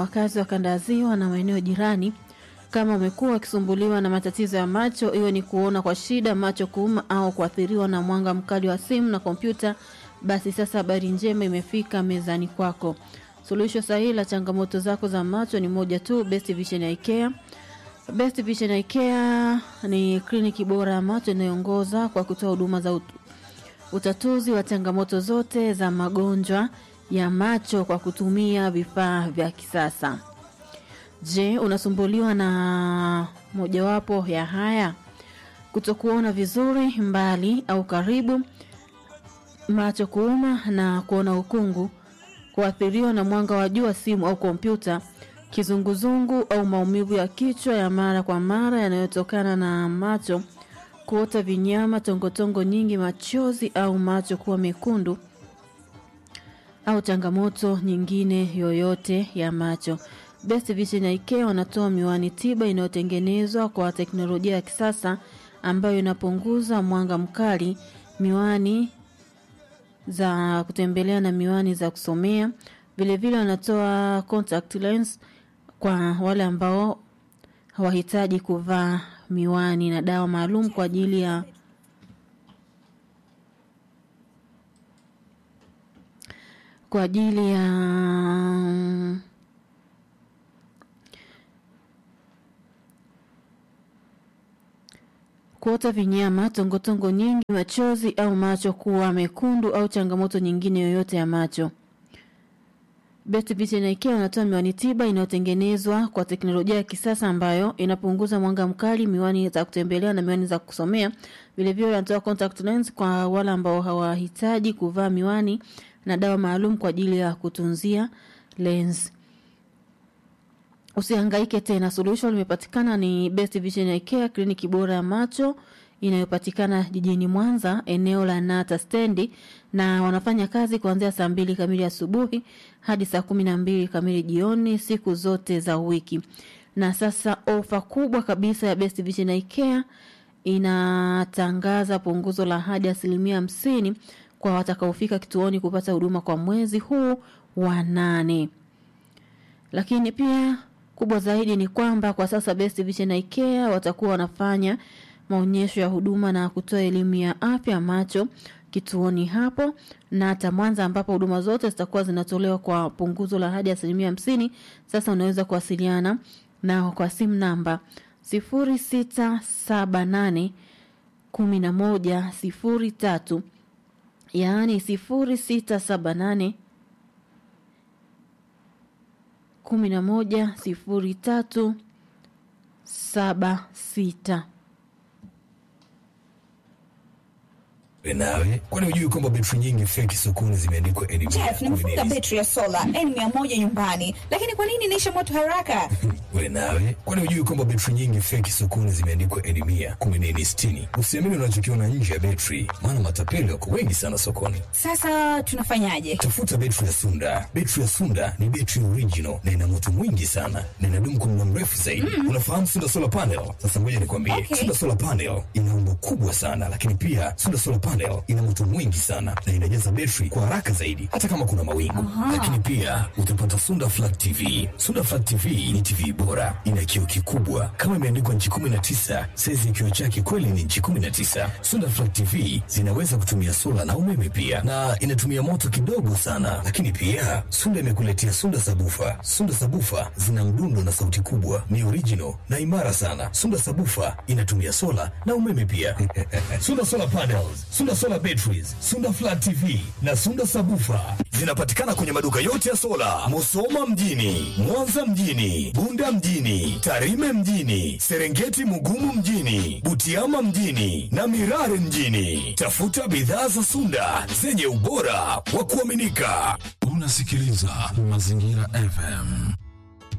wakazi wa kanda ya ziwa na maeneo jirani. Kama umekuwa ukisumbuliwa na matatizo ya macho, iwe ni kuona kwa shida, macho kuuma au kuathiriwa na mwanga mkali wa simu na kompyuta, basi sasa habari njema imefika mezani kwako. Suluhisho sahihi la changamoto zako za macho ni moja tu, Best Vision Eye Care. Best Vision Eye Care ni kliniki bora ya macho inayoongoza kwa kutoa huduma za ut utatuzi wa changamoto zote za magonjwa ya macho kwa kutumia vifaa vya kisasa. Je, unasumbuliwa na mojawapo ya haya? Kutokuona vizuri mbali au karibu, macho kuuma na kuona ukungu, kuathiriwa na mwanga wa jua, simu au kompyuta, kizunguzungu au maumivu ya kichwa ya mara kwa mara yanayotokana na macho, kuota vinyama, tongotongo nyingi, machozi au macho kuwa mekundu au changamoto nyingine yoyote ya macho. Best Vision Eye Care wanatoa miwani tiba inayotengenezwa kwa teknolojia ya kisasa ambayo inapunguza mwanga mkali, miwani za kutembelea na miwani za kusomea. Vilevile wanatoa contact lens kwa wale ambao hawahitaji kuvaa miwani na dawa maalum kwa ajili ya kwa ajili ya kuota vinyama, tongotongo nyingi, machozi au macho kuwa mekundu au changamoto nyingine yoyote ya macho. Best Vision Eye Care wanatoa miwani tiba inayotengenezwa kwa teknolojia ya kisasa ambayo inapunguza mwanga mkali, miwani za kutembelea na miwani za kusomea. Vilevile wanatoa contact lens kwa wale ambao hawahitaji kuvaa miwani na dawa maalum kwa ajili ya kutunzia lens. Usihangaike tena, suluhisho limepatikana. Ni Best Vision Eye Care, kliniki bora ya macho inayopatikana jijini Mwanza, eneo la Nata stendi, na wanafanya kazi kuanzia saa mbili kamili asubuhi hadi saa kumi na mbili kamili jioni siku zote za wiki. Na sasa ofa kubwa kabisa ya Best Vision Eye Care inatangaza punguzo la hadi asilimia hamsini kwa watakaofika kituoni kupata huduma kwa mwezi huu wa nane. Lakini pia kubwa zaidi ni kwamba kwa sasa Best Vision Eye Care watakuwa wanafanya maonyesho ya huduma na kutoa elimu ya afya macho kituoni hapo na hata Mwanza ambapo huduma zote zitakuwa zinatolewa kwa punguzo la hadi asilimia hamsini. Sasa unaweza kuwasiliana nao kwa simu namba sifuri sita saba nane kumi na moja sifuri tatu yaani sifuri sita saba nane kumi na moja sifuri tatu saba sita. Nawe kwani hujui kwamba betri nyingi feki sokoni zimeandikwa NB? Jeff, nimefunga betri ya sola N100 nyumbani, lakini kwa nini inaisha moto haraka? We nawe kwani hujui kwamba betri nyingi feki sokoni zimeandikwa N100, kumbe ni N60? Usiamini unachokiona nje ya betri, maana matapeli wako wengi sana sokoni. Sasa tunafanyaje? Tafuta betri ya Sunda. Betri ya Sunda ni betri original na ina moto mwingi sana na inadumu kwa muda mrefu zaidi. Unafahamu Sunda solar panel? Sasa ngoja nikwambie, Okay. Sunda solar panel ina umbo kubwa sana, lakini pia Sunda solar panel ina moto mwingi sana na inajaza betri kwa haraka zaidi, hata kama kuna mawingu. Lakini pia utapata Sunda flat TV. Sunda flat TV ni TV bora, ina kioo kikubwa kama imeandikwa nchi 19. Saizi ya kioo chake kweli ni nchi 19. Sunda flat TV zinaweza kutumia sola na umeme pia, na inatumia moto kidogo sana. Lakini pia Sunda imekuletea Sunda sabufa. Sunda sabufa zina mdundo na sauti kubwa, ni original na imara sana. Sunda sabufa inatumia sola na umeme pia. Sunda solar panels, Sunda solar batteries, Sunda flat TV na Sunda sabufa zinapatikana kwenye maduka yote ya sola, Musoma mjini, Mwanza mjini, Bunda mjini, Tarime mjini, Serengeti Mugumu mjini, Butiama mjini na Mirare mjini. Tafuta bidhaa za Sunda zenye ubora wa kuaminika. Unasikiliza Mazingira FM.